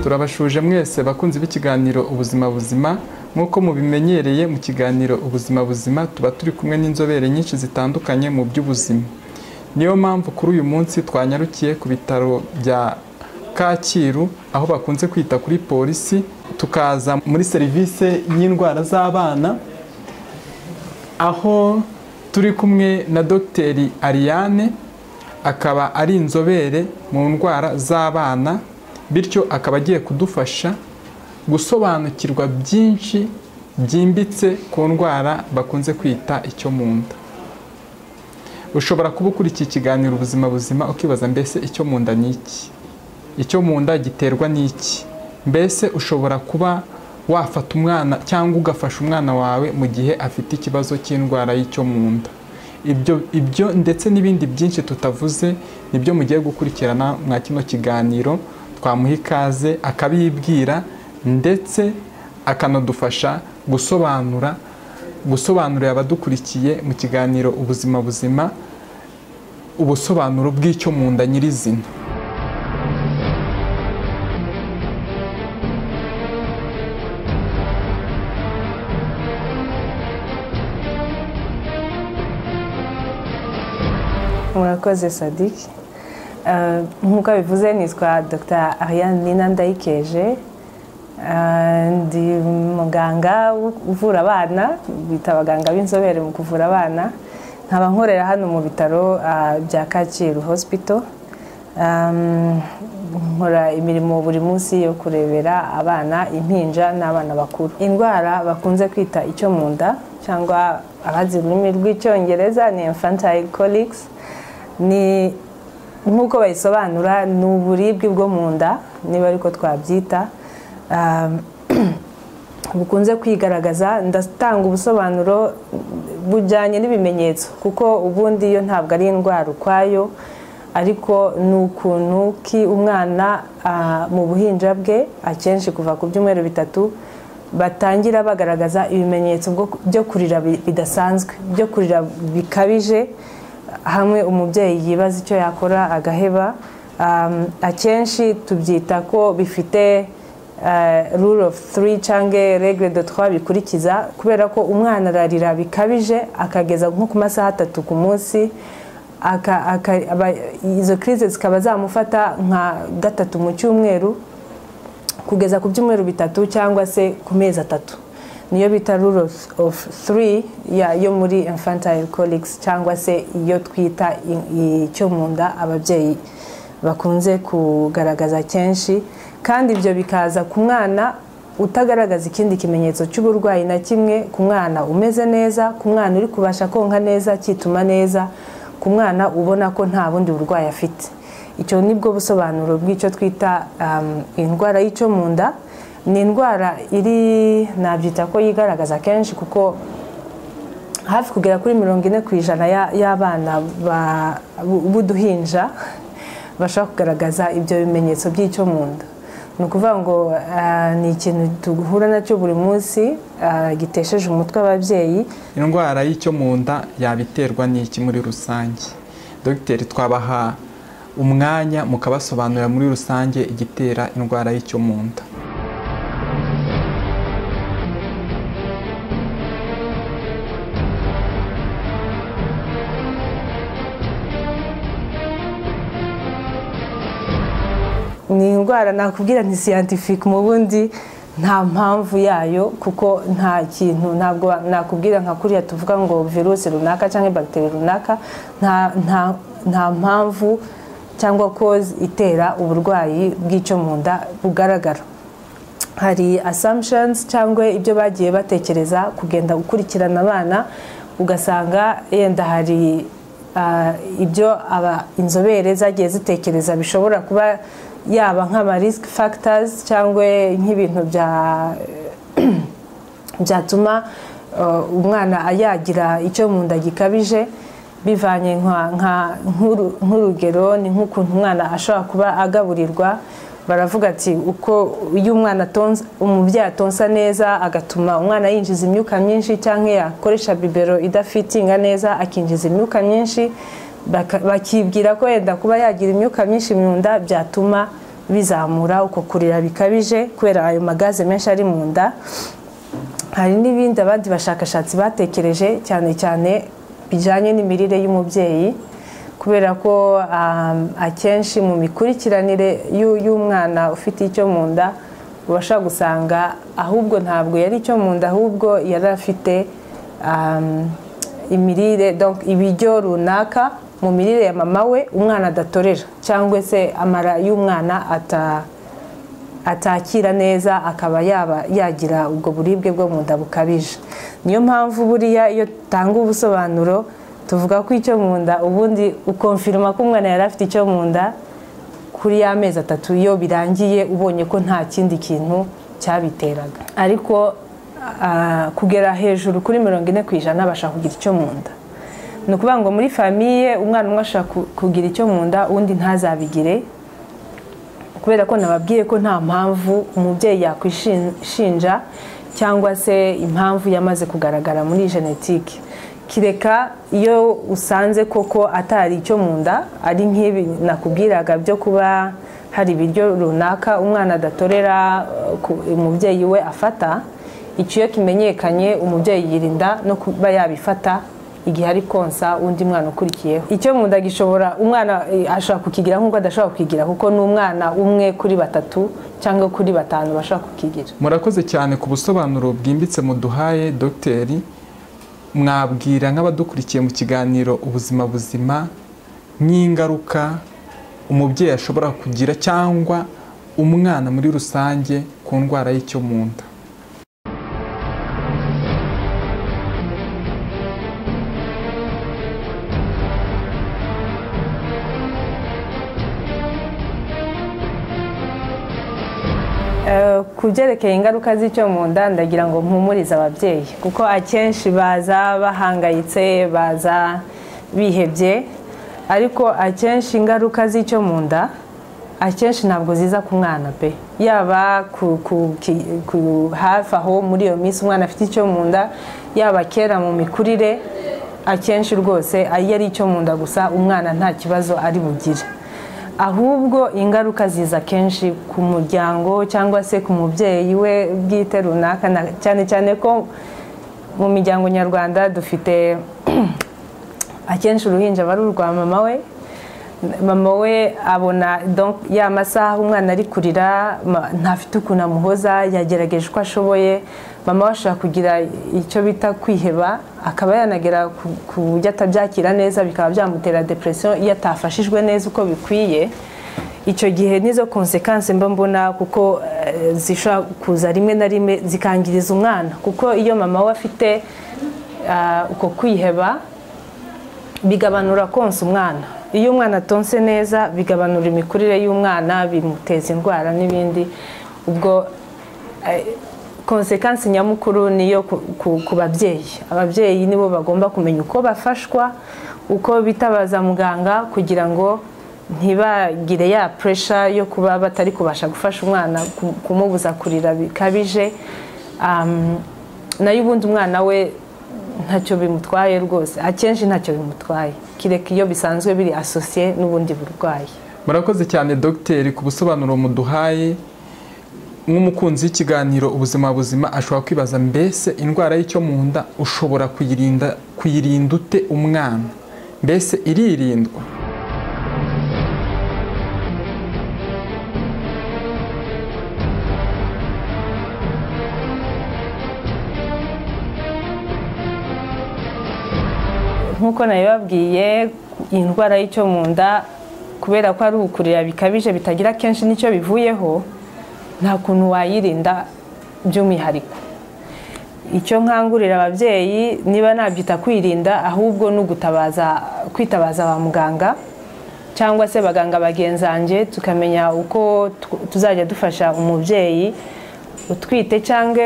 turabashuje mwese bakunzi b'ikiganiro ubuzima buzima nk'uko mubimenyereye mu kiganiro ubuzima buzima tuba turi kumwe n'inzobere nyinshi zitandukanye mu by'ubuzima niyo mpamvu kuri uyu munsi twanyarukiye ku bitaro bya kacyiru aho bakunze kwita kuri polisi tukaza muri serivisi y'indwara z'abana aho turi kumwe na dogiteri ariane akaba ari inzobere mu ndwara z'abana bityo akaba agiye kudufasha gusobanukirwa byinshi byimbitse ku ndwara bakunze kwita icyo mu nda ushobora kuba ukurikiye ikiganiro ubuzima buzima ukibaza mbese icyo mu nda ni iki icyo mu nda giterwa n'iki mbese ushobora kuba wafata umwana cyangwa ugafasha umwana wawe mu gihe afite ikibazo cy'indwara y'icyo mu nda ibyo ibyo ndetse n'ibindi byinshi tutavuze nibyo mugiye gukurikirana mwa kino kiganiro twamuha ikaze akabibwira ndetse akanadufasha gusobanura gusobanurira abadukurikiye mu kiganiro ubuzima buzima ubusobanuro bw'icyo mu nda nyirizina murakoze sadiki nk'uko bivuze nitwa dr ariane nina ndayikeje ndi muganga uvura abana bita abaganga b'inzobere mu kuvura abana nkaba nkorera hano mu bitaro bya kacyiru hospital nkora imirimo buri munsi yo kurebera abana impinja n'abana bakuru indwara bakunze kwita icyo mu nda cyangwa abazi ururimi rw'icyongereza ni infantile colics ni nk'uko bayisobanura ni uburibwe bwo mu nda niba ariko twabyita bukunze kwigaragaza ndatanga ubusobanuro bujyanye n'ibimenyetso kuko ubundi yo ntabwo ari indwara ukwayo ariko ni ukuntu ki umwana mu buhinja bwe akenshi kuva ku byumweru bitatu batangira bagaragaza ibimenyetso byo kurira bidasanzwe byo kurira bikabije hamwe umubyeyi yibaza icyo yakora agaheba akenshi tubyita ko bifite rule of three cyangwa regre de twa bikurikiza kubera ko umwana ararira bikabije akageza nko ku masaha atatu ku munsi izo kirize zikaba zamufata nka gatatu mu cyumweru kugeza ku byumweru bitatu cyangwa se ku mezi atatu niyo bita rule of three yo muri infantile colics cyangwa se iyo twita icyo mu nda ababyeyi bakunze kugaragaza kenshi kandi ibyo bikaza ku mwana utagaragaza ikindi kimenyetso cy'uburwayi na kimwe ku mwana umeze neza ku mwana uri kubasha konka neza akituma neza ku mwana ubona ko nta bundi burwayi afite icyo ni bwo busobanuro bw'icyo twita indwara y'icyo mu nda ni indwara iri nabyita ko yigaragaza kenshi kuko hafi kugera kuri mirongo ine ku ijana y'abana b'uduhinja bashobora kugaragaza ibyo bimenyetso by'icyo mu nda ni ukuvuga ngo ni ikintu duhura nacyo buri munsi gitesheje umutwe ababyeyi indwara y'icyo mu nda yabiterwa n'iki muri rusange dogiteri twabaha umwanya mukabasobanurira muri rusange igitera indwara y'icyo mu nda ni indwara nakubwira ni siyantifike mu bundi nta mpamvu yayo kuko nta kintu ntabwo nakubwira nka kuriya tuvuga ngo virusi runaka cyangwa bagiteri runaka nta mpamvu cyangwa kozi itera uburwayi bw'icyo mu nda bugaragara hari assumptions cyangwa ibyo bagiye batekereza kugenda gukurikirana abana ugasanga yenda hari ibyo inzobere zagiye zitekereza bishobora kuba yaba nk'ama risk factors cyangwa nk'ibintu byatuma umwana yagira icyo mu nda gikabije bivanye nk'urugero ni nk'ukuntu umwana ashobora kuba agaburirwa baravuga ati uko iyo umwana atonze umubyeyi atonsa neza agatuma umwana yinjiza imyuka myinshi cyangwa yakoresha bibero idafitinga neza akinjiza imyuka myinshi bakibwira ko yenda kuba yagira imyuka myinshi mu nda byatuma bizamura uko kurira bikabije kubera ayo magaze menshi ari mu nda hari n'ibindi abandi bashakashatsi batekereje cyane cyane bijyanye n'imirire y'umubyeyi kubera ko akenshi mu mikurikiranire y'umwana ufite icyo mu nda ubasha gusanga ahubwo ntabwo yari icyo mu nda ahubwo yari afite imirire ibiryo runaka mu mirire ya mama we umwana adatorera cyangwa se amara y'umwana atakira neza akaba yaba yagira ubwo buribwe bwo mu nda bukabije niyo mpamvu buriya iyo tanga ubusobanuro tuvuga ko icyo mu nda ubundi ukomfirima ko umwana yari afite icyo mu nda kuri ya mezi atatu iyo birangiye ubonye ko nta kindi kintu cyabiteraga ariko kugera hejuru kuri mirongo ine ku ijana bashaka kugira icyo mu nda ni ukuvuga ngo muri famiye umwana umwe ashaka kugira icyo mu nda undi ntazabigire kubera ko nababwiye ko nta mpamvu umubyeyi yakwishinja cyangwa se impamvu yamaze kugaragara muri genetike kireka iyo usanze koko atari icyo mu nda ari nk'ibi nakubwiraga byo kuba hari ibiryo runaka umwana adatorera umubyeyi we afata icyo iyo kimenyekanye umubyeyi yirinda no kuba yabifata igihe ari konsa undi mwana ukurikiyeho icyo mu nda gishobora umwana ashobora kukigira nk'uko adashobora kukigira kuko ni umwana umwe kuri batatu cyangwa kuri batanu bashobora kukigira murakoze cyane ku busobanuro bwimbitse muduhaye dogiteri mwabwira nk'abadukurikiye mu kiganiro ubuzima buzima nk'ingaruka umubyeyi ashobora kugira cyangwa umwana muri rusange ku ndwara y'icyo mu nda ku byerekeye ingaruka z'icyo mu nda ndagira ngo mpumurize ababyeyi kuko akenshi baza bahangayitse baza bihebye ariko akenshi ingaruka z'icyo mu nda akenshi ntabwo ziza ku mwana pe yaba ku hafi aho muri iyo minsi umwana afite icyo mu nda yaba kera mu mikurire akenshi rwose iyo ari icyo mu nda gusa umwana nta kibazo ari bugire ahubwo ingaruka ziza kenshi ku muryango cyangwa se ku mubyeyi we bwite runaka cyane cyane ko mu miryango nyarwanda dufite akenshi uruhinja aba ari urwa mama we mama we abona ya masaha umwana ari kurira ntafite ukuntu amuhoza yagerageje uko ashoboye mama we ashobora kugira icyo bita kwiheba akaba yanagera ku buryo atabyakira neza bikaba byamutera depresiyo iyo atafashijwe neza uko bikwiye icyo gihe nizo konsekansi mba mbona kuko zishobora kuza rimwe na rimwe zikangiriza umwana kuko iyo mama we afite uko kwiheba bigabanura konsa umwana iyo umwana atonse neza bigabanura imikurire y'umwana bimuteza indwara n'ibindi ubwo konsekansi nyamukuru niyo ku babyeyi ababyeyi nibo bagomba kumenya uko bafashwa uko bitabaza muganga kugira ngo ntibagire ya puresha yo kuba batari kubasha gufasha umwana kumubuza kurira bikabije nayo ubundi umwana we ntacyo bimutwaye rwose akenshi ntacyo bimutwaye kireka iyo bisanzwe biri asosiye n'ubundi burwayi murakoze cyane dogiteri ku busobanuro muduhaye nk'umukunzi w'ikiganiro ubuzima buzima ashobora kwibaza mbese indwara y'icyo mu nda ushobora kuyirinda kuyirinda ute umwana mbese iririndwa nk'uko nabibabwiye indwara y'icyo mu nda kubera ko ari ukurira bikabije bitagira kenshi n'icyo bivuyeho nta kuntu wayirinda by'umwihariko icyo nkangurira ababyeyi niba nabyita kwirinda ahubwo ni ugutabaza kwitabaza ba muganga cyangwa se abaganga bagenzange tukamenya uko tuzajya dufasha umubyeyi utwite cyangwa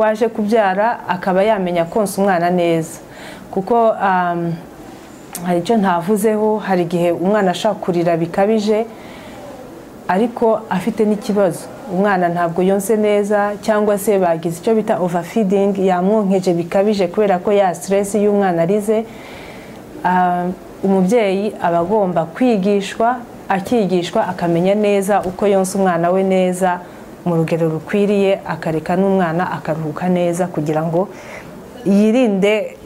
waje kubyara akaba yamenya konsa umwana neza kuko hari icyo ntavuzeho hari igihe umwana ashaka kurira bikabije ariko afite n'ikibazo umwana ntabwo yonse neza cyangwa se bagize icyo bita overfeeding yamwonkeje bikabije kubera ko ya stress y'umwana arize umubyeyi aba agomba kwigishwa akigishwa akamenya neza uko yonsa umwana we neza mu rugero rukwiriye akareka n'umwana akaruhuka neza kugira ngo yirinde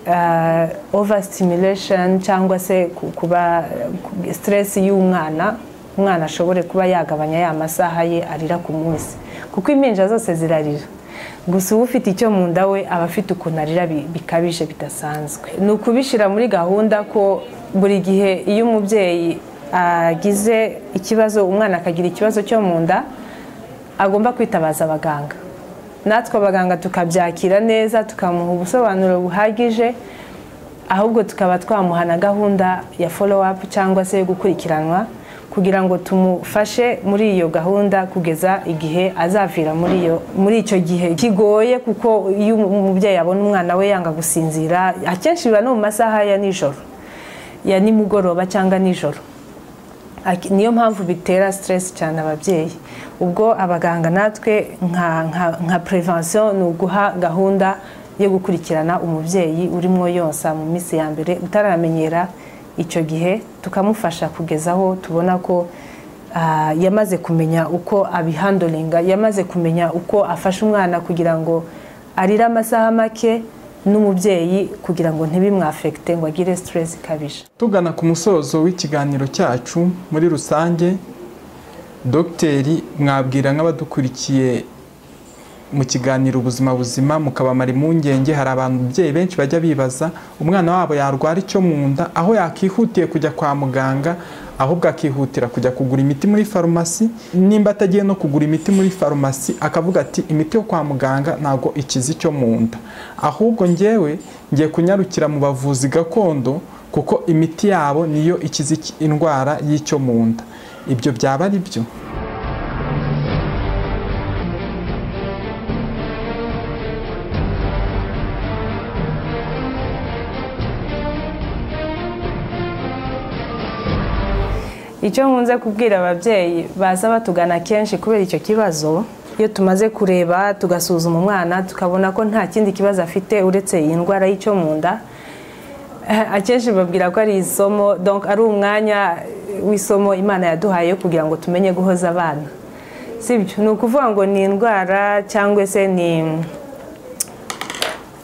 over stimulation cyangwa se ku- kuba stress y'umwana umwana ashobore kuba yagabanya ya masaha ye arira ku munsi kuko impinja zose zirarira gusa uba ufite icyo mu nda we aba afite ukuntu arira bi- bikabije bidasanzwe ni ukubishyira muri gahunda ko buri gihe iyo umubyeyi agize ikibazo umwana akagira ikibazo cyo mu nda agomba kwitabaza abaganga natwe abaganga tukabyakira neza tukamuha ubusobanuro buhagije ahubwo tukaba twamuha na gahunda ya follow up cyangwa se yo gukurikiranwa kugira ngo tumufashe muri iyo gahunda kugeza igihe azavira muri iyo muri icyo gihe kigoye kuko iyo umubyeyi abona umwana we yanga gusinzira akenshi biba no mu masaha ya nijoro ya nimugoroba cyangwa nijoro Ak- niyo mpamvu bitera stress cyane ababyeyi ubwo abaganga natwe nka nka- nka prevention ni uguha gahunda yo gukurikirana umubyeyi urimo yonsa mu minsi ya mbere utaramenyera icyo gihe tukamufasha kugeza aho tubona ko ah, yamaze kumenya uko abihandoringa yamaze kumenya uko afasha umwana kugira ngo arire amasaha make n'umubyeyi kugira ngo ntibimwafekite ngo agire stress ikabije tugana ku musozo w'ikiganiro cyacu muri rusange dogiteri mwabwira nk'abadukurikiye mu kiganiro ubuzima buzima mukabamara impungenge hari abantu babyeyi benshi bajya bibaza umwana wabo yarwara icyo mu nda aho yakihutiye kujya kwa muganga ahubwo akihutira kujya kugura imiti muri farumasi nimba atagiye no kugura imiti muri farumasi akavuga ati imiti yo kwa muganga ntabwo ikiza icyo mu nda ahubwo njyewe ngiye kunyarukira mu bavuzi gakondo kuko imiti yabo niyo ikiza iki- indwara y'icyo mu nda ibyo byaba ari byo icyo nkunze kubwira ababyeyi baza batugana kenshi kubera icyo kibazo iyo tumaze kureba tugasuzuma umwana tukabona ko nta kindi kibazo afite uretse iyi ndwara y'icyo mu nda eh, akenshi babwira ko ari isomo donc ari umwanya w'isomo imana yaduhaye kugira ngo tumenye guhoza abana sibyo ni ukuvuga ngo ni indwara cyangwa se ni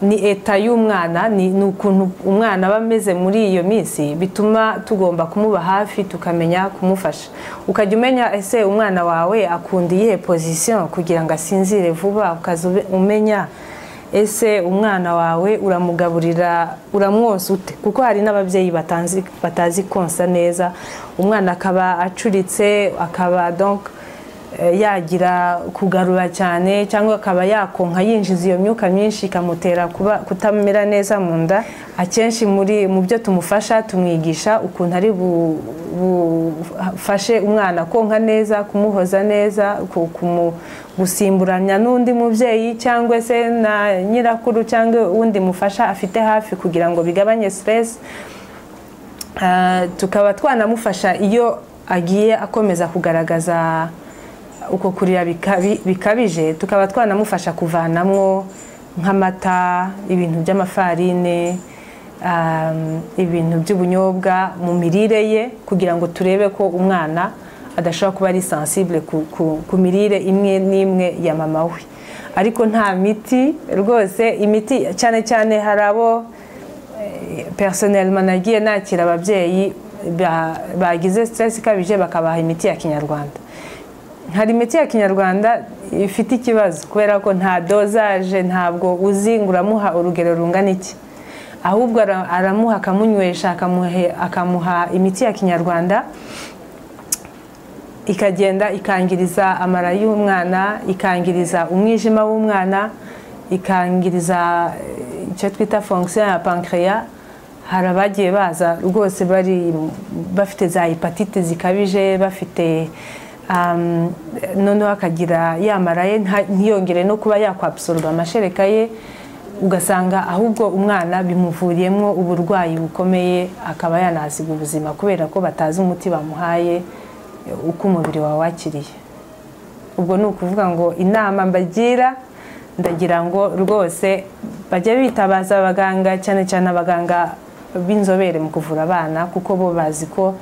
ni eta y'umwana ni ni ukuntu umwana aba ameze muri iyo minsi bituma tugomba kumuba hafi tukamenya kumufasha ukajya umenya ese umwana wawe akunda iyihe pozisiyo kugira ngo asinzire vuba ukaza ube- umenya ese umwana wawe uramugaburira uramwonsa ute kuko hari n'ababyeyi batanzi- batazi konsa neza umwana akaba acuritse akaba donc eh, yagira kugarura cyane cyangwa akaba yakonka yinjiza iyo myuka myinshi ikamutera kuba kutamera neza mu nda akenshi muri mu byo tumufasha tumwigisha ukuntu ari bu- bufashe umwana konka neza kumuhoza neza ku- kumu- gusimburanya n'undi mubyeyi cyangwa se na nyirakuru cyangwa undi mufasha afite hafi kugira ngo bigabanye stress Ah, tukaba twanamufasha iyo agiye akomeza kugaragaza uko kurira bikabi- bikabije tukaba twanamufasha kuvanamwo nk'amata ibintu by'amafarine um, ibintu by'ubunyobwa mu mirire ye kugira ngo turebe ko umwana adashobora kuba ari sensible ku, ku, ku mirire imwe n'imwe ya mama we ariko nta miti rwose imiti cyane cyane hari abo personelma nagiye nakira ababyeyi ba- bagize stress ikabije bakabaha imiti ya kinyarwanda hari imiti ya kinyarwanda ifite ikibazo kubera ko nta dozaje ntabwo uzi ngo uramuha urugero rungana iki ahubwo ara- aramuha akamunywesha akamuhe- akamuha imiti ya kinyarwanda ikagenda ikangiriza amara y'umwana ikangiriza umwijima w'umwana ikangiriza eh, icyo twita fonction ya pancreas hari abagiye baza rwose bari bafite za hepatite zikabije bafite um, noneho akagira yamara ye nta- ntiyongere no kuba yakwabsorba amashereka ye ugasanga ahubwo umwana bimuvuriyemo uburwayi bukomeye akaba yanasiga ubuzima kubera ko batazi umuti bamuhaye uko umubiri wawe wakiriye ubwo ni ukuvuga ngo inama mbagira ndagira ngo rwose bajye bitabaza abaganga cyane cyane abaganga b'inzobere mu kuvura abana kuko bo bazi ko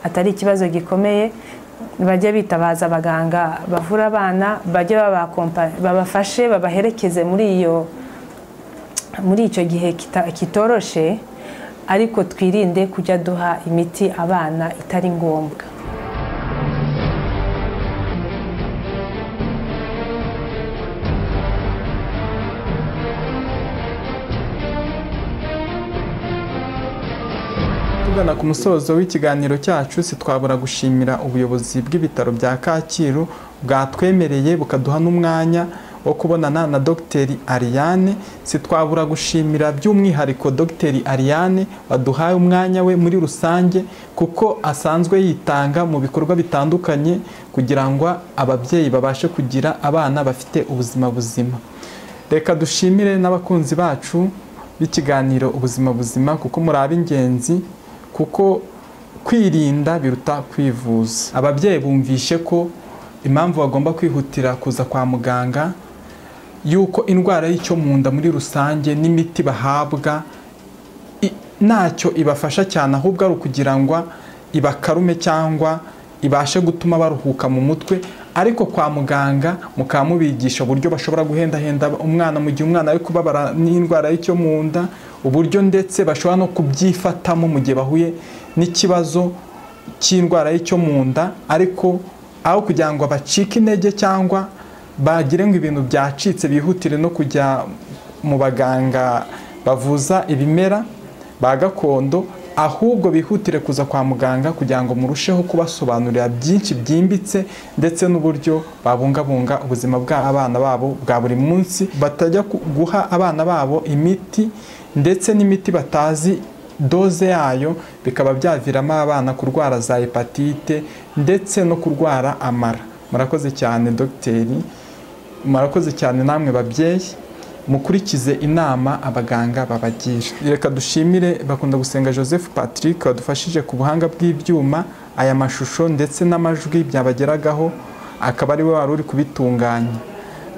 atari ikibazo gikomeye bajya bitabaza abaganga bavura abana bajya babakompa- babafashe babaherekeze muri iyo muri icyo gihe kita- kitoroshe ariko twirinde kujya duha imiti abana itari ngombwa tugana ku musozo w'ikiganiro cyacu sitwabura gushimira ubuyobozi bw'ibitaro bya kacyiru bwatwemereye bukaduha n'umwanya wo kubonana na dogiteri ariane sitwabura gushimira by'umwihariko dogiteri ariane waduhaye umwanya we muri rusange kuko asanzwe yitanga mu bikorwa bitandukanye kugira ngo ababyeyi babashe kugira abana bafite ubuzima buzima reka dushimire n'abakunzi bacu b'ikiganiro ubuzima buzima kuko muri ab'ingenzi kuko kwirinda biruta kwivuza ababyeyi bumvishe ko impamvu bagomba kwihutira kuza kwa muganga y'uko indwara y'icyo mu nda muri rusange n'imiti bahabwa i- ntacyo ibafasha cyane ahubwo ari ukugira ngo ibakarume cyangwa ibashe gutuma baruhuka mu mutwe ariko kwa muganga mukaba mubigisha uburyo bashobora guhendahenda umwana mu gihe umwana ari kubabara n'indwara y'icyo mu nda uburyo ndetse bashobora no kubyifatamo mu gihe bahuye n'ikibazo cy'indwara y'icyo mu nda ariko aho kugira ngo bacike intege cyangwa bagire ngo ibintu byacitse bihutire no kujya mu baganga bavuza ibimera ba gakondo ahubwo bihutire kuza kwa muganga kugira ngo murusheho kubasobanurira byinshi byimbitse ndetse n'uburyo babungabunga ubuzima bw'abana babo bwa buri munsi batajya ku- guha abana babo imiti ndetse n'imiti batazi doze yayo bikaba byaviramo abana kurwara za hepatite ndetse no kurwara amara murakoze cyane dogiteri murakoze cyane namwe babyeyi mukurikize inama abaganga babagira reka dushimire bakunda gusenga joseph patrick wadufashije ku buhanga bw'ibyuma aya mashusho ndetse n'amajwi byabageragaho akaba ari we wari uri kubitunganya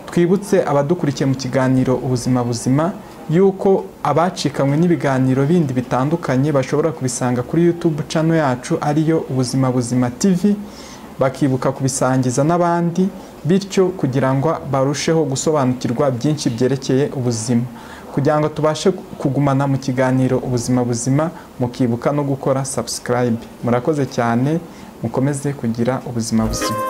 twibutse abadukurikiye mu kiganiro ubuzima buzima y'uko abacikanywe n'ibiganiro bindi bitandukanye bashobora kubisanga kuri youtube channel yacu ariyo ubuzima buzima tv bakibuka kubisangiza n'abandi bityo kugira ngo barusheho gusobanukirwa byinshi byerekeye ubuzima kugira ngo tubashe kugumana mu kiganiro ubuzima buzima mukibuka no gukora subscribe murakoze cyane mukomeze kugira ubuzima buzima